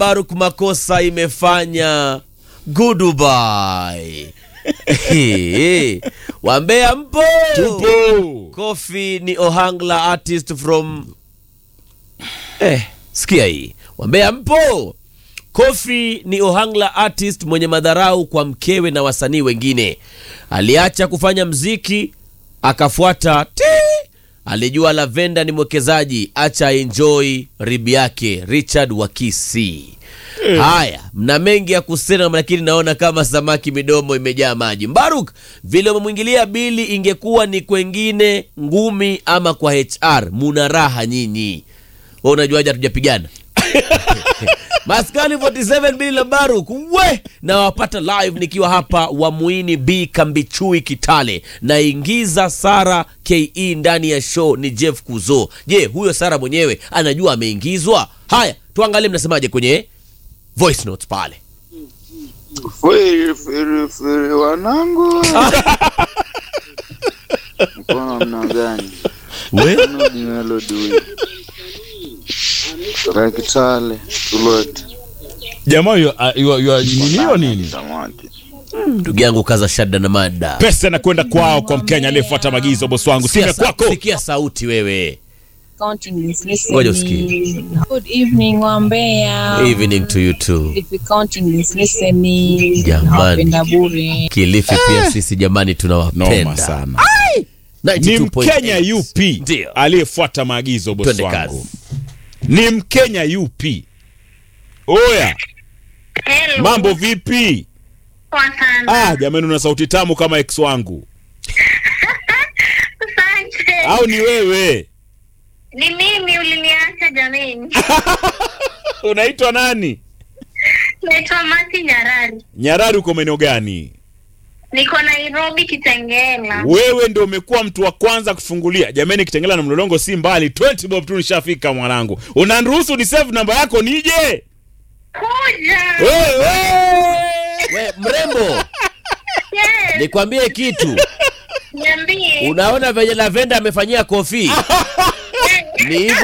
Baruk makosa imefanya goodbye. Wambea mpo? Tupo. Kofi ni Ohangla artist from eh, sikia hii. Wambea mpo? Kofi ni Ohangla artist mwenye madharau kwa mkewe na wasanii wengine. Aliacha kufanya mziki akafuata ti. Alijua Lavenda ni mwekezaji, acha enjoy ribi yake. Richard Wakisi. Haya, mna mengi ya kusema, lakini naona kama samaki midomo imejaa maji. Mbaruk, vile umemwingilia Bili, ingekuwa ni kwengine ngumi ama kwa HR, muna raha nyinyi. Wewe unajuaje hatujapigana? Maskani 47 Bili la Baruk we na wapata live nikiwa hapa Wamuini B Kambichui Kitale, naingiza Sara ke ndani ya show ni Jeff Kuzo. Je, huyo Sara mwenyewe anajua ameingizwa? Haya, tuangalie mnasemaje kwenye voice notes pale. Firi, firi, firi, wanangu mkono mna gani We? Nudi melody huyu Kakitale Tulot Jamaa yu- a- yu- yu- nini hiyo nini? Samaki Ndugu yangu kaza shada na mada. Pesa inakwenda kwao kwa Mkenya aliyefuata maagizo bosi wangu. Sikia Sime sa- kwako. Sikia sauti wewe. counting is Ngoja listening. Good evening Wambea. Evening to you too. If counting is listening. Jamani. Nawapenda bure. Kilifi pia sisi jamani Noma tunawapenda. sana. Ni 92.8. Mkenya yupi Ndio. aliyefuata maagizo bosi Twende wangu? kazi. Ni Mkenya yupi? Oya, Hello. mambo vipi? Poa sana. Ah, jamani una sauti tamu kama ex wangu. Asante. Au ni wewe? Ni mimi uliniacha jameni. Unaitwa nani? Naitwa Mati Nyarari. Nyarari uko maeneo gani? Niko Nairobi Kitengela. Wewe ndio umekuwa mtu wa kwanza kufungulia. Jamani, Kitengela na Mlolongo si mbali. 20 bob tu nishafika mwanangu. Unaniruhusu ni save namba yako nije? Kuja. Wewe! We, mrembo, Yes. nikwambie kitu. Niambie. Unaona venye Lavenda amefanyia kofi? Ni hivyo